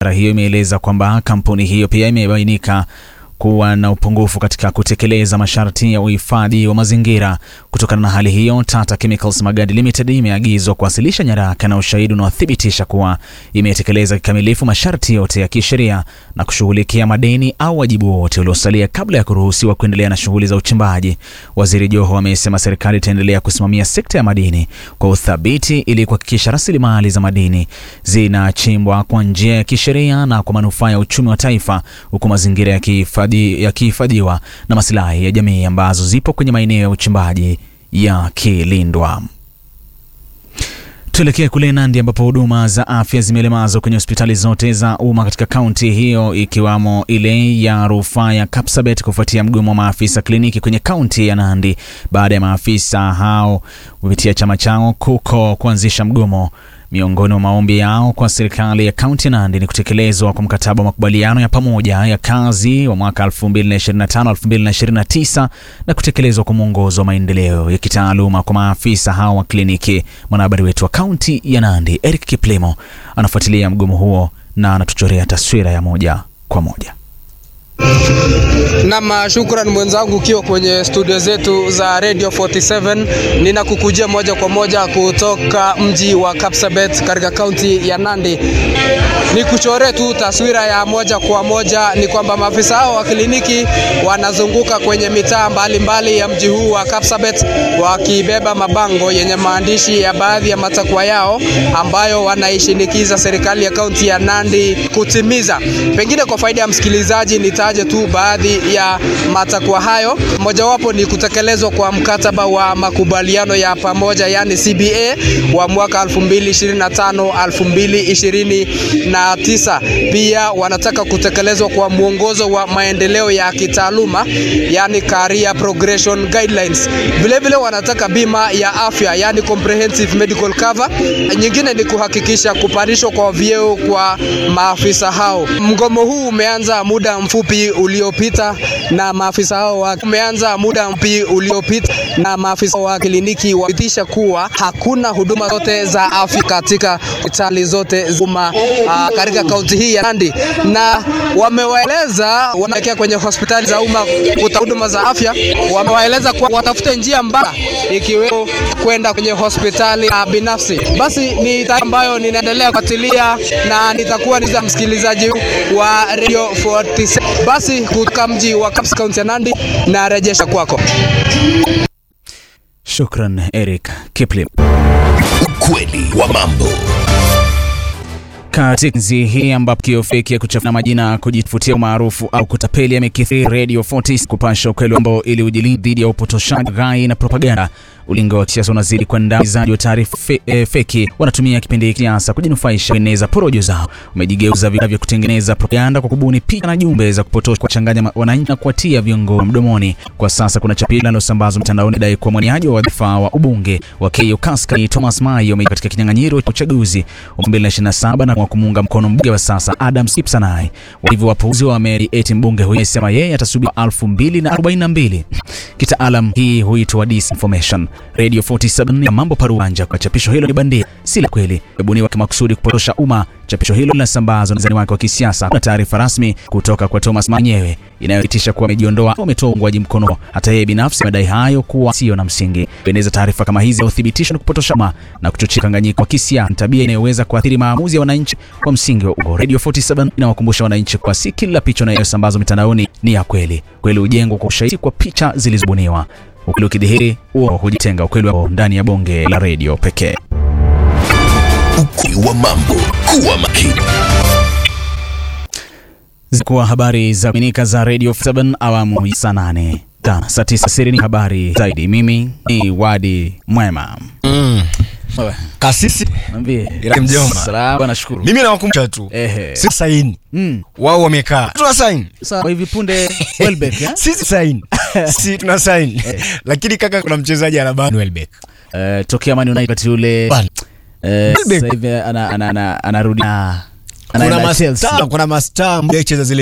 Idara hiyo imeeleza kwamba kampuni hiyo pia imebainika kuwa na upungufu katika kutekeleza masharti ya uhifadhi wa mazingira. Kutokana na hali hiyo, Tata Chemicals Magadi Limited imeagizwa kuwasilisha nyaraka na ushahidi unaothibitisha kuwa imetekeleza kikamilifu masharti yote ya kisheria na kushughulikia madeni au wajibu wote uliosalia kabla ya kuruhusiwa kuendelea na shughuli za uchimbaji. Waziri Joho amesema serikali itaendelea kusimamia sekta ya madini kwa uthabiti ili kuhakikisha rasilimali za madini zinachimbwa kwa njia ya kisheria na kwa manufaa ya uchumi wa taifa, huku mazingira yakihifadhiwa na masilahi ya jamii ambazo zipo kwenye maeneo ya uchimbaji yakilindwa. Tuelekee kule Nandi ambapo huduma za afya zimelemazwa kwenye hospitali zote za umma katika kaunti hiyo ikiwamo ile ya rufaa ya Kapsabet kufuatia mgomo wa maafisa kliniki kwenye kaunti ya Nandi baada ya maafisa hao kupitia chama chao KUKO kuanzisha mgomo. Miongoni mwa maombi yao kwa serikali ya kaunti ya Nandi ni kutekelezwa kwa mkataba wa makubaliano ya pamoja ya kazi wa mwaka 2025-2029 na kutekelezwa kwa mwongozo wa maendeleo ya kitaaluma kwa maafisa hao wa kliniki. Mwanahabari wetu wa kaunti ya Nandi Eric Kiplimo anafuatilia mgomo huo na anatuchorea taswira ya moja kwa moja. Nam, shukran mwenzangu, ukiwa kwenye studio zetu za Radio 47 ninakukujia moja kwa moja kutoka mji wa Kapsabet katika kaunti ya Nandi. Ni kuchore tu taswira ya moja kwa moja, ni kwamba maafisa hao wa kliniki wanazunguka kwenye mitaa mbalimbali ya mji huu wa Kapsabet wakibeba mabango yenye maandishi ya baadhi ya matakwa yao ambayo wanaishinikiza serikali ya kaunti ya Nandi kutimiza. Pengine kwa faida ya msikilizaji nitaje tu baadhi ya matakwa hayo. Mojawapo ni kutekelezwa kwa mkataba wa makubaliano ya pamoja yani CBA wa mwaka 2025 2029. Pia wanataka kutekelezwa kwa mwongozo wa maendeleo ya kitaaluma yani career progression guidelines. Vile vile wanataka bima ya afya yani comprehensive medical cover. Nyingine ni kuhakikisha kupandishwa kwa vyeo kwa maafisa hao. Mgomo huu umeanza muda mfupi uliopita na maafisa hao wa umeanza muda mfupi uliopita na maafisa wa kliniki wapitisha kuwa hakuna huduma zote za afya katika hospitali zote za umma katika kaunti hii ya Nandi, na wamewaeleza wanaelekea kwenye hospitali za umma kuta huduma za afya, wamewaeleza kuwa watafute njia mbadala ikiwemo kwenda kwenye hospitali uh, binafsi. Basi ni taarifa ambayo ninaendelea kufuatilia na nitakuwa ni za msikilizaji wa Radio 47 basi kutoka mji wa Kapsa kaunti ya Nandi na rejesha kwako. Shukran Eric Kiplim. Ukweli wa mambo katika nzi hii ambapo kio feki ya kuchafuna majina kujifutia umaarufu au kutapeli yamekithiri Radio 40 kupasha ukweli ambao ili ujilinde dhidi ya upotoshaji, ghai na propaganda. Ulingo wa kisiasa unazidi kwenda uizaji wa taarifa fe, e, feki. Wanatumia kipindi hiki siasa kujinufaisha, kueneza porojo zao. Umejigeuza vifaa vya kutengeneza propaganda kwa kubuni picha na jumbe za kupotosha, kuwachanganya wananchi na kuwatia viongozi mdomoni. Kwa sasa kuna chapisho linalosambazwa mtandaoni dai kuwa mwaniaji wa wadhifa wa ubunge wa Keio Kaskazini Thomas Mayo katika kinyang'anyiro cha uchaguzi wa 2027 na kwa kumuunga mkono mbunge wa sasa Adam Kipsanai. Hivyo wapuuzi wa Mary eti mbunge huyo amesema yeye atasubiri 2042. Kitaalam hii huitwa disinformation. Radio 47 ya mambo paruanja kwa chapisho hilo ni bandia, si la kweli, imebuniwa kimakusudi kupotosha umma. Chapisho hilo linasambazwa na wazani wake wa kisiasa. Kuna taarifa rasmi kutoka kwa Thomas mwenyewe inayothibitisha kuwa amejiondoa au ametoa uungwaji mkono. Hata yeye binafsi madai hayo kuwa sio na msingi. Kueneza taarifa kama hizi uthibitisho ni kupotosha umma na kuchochea kanganyiko wa kisiasa, tabia inayoweza kuathiri maamuzi ya wananchi kwa msingi wa uongo. Radio 47 inawakumbusha wananchi kwa si kila picha inayosambazwa mitandaoni ni ya kweli. Kweli hujengwa kwa ushahidi kwa picha zilizobuniwa. Ukweli ukidhihiri, huo hujitenga. Ukweli wao ndani ya bonge la redio pekee. Ukweli wa mambo, kuwa makini. Zikuwa habari za kuaminika za Radio 7 awamu ya saa nane tano saa tisa siri ni habari zaidi. Mimi ni Wadi Mwema. Mm. Kasisi Niambie. Ila mjomba. Salama, nashukuru. mimi nawakumbusha tu Ehe. si saini Mm. wao wamekaa tuna saini Sasa hivi punde Welbeck eh? sisi saini si tuna saini lakini kaka kuna mchezaji anabana Welbeck Eh, tokea Man United wakati ule Bana. eh, Welbeck. sasa hivi ana- ana- ana- anarudi na kuna anaenda Chelsea. mastaa kuna mastaa mmoja cheza zile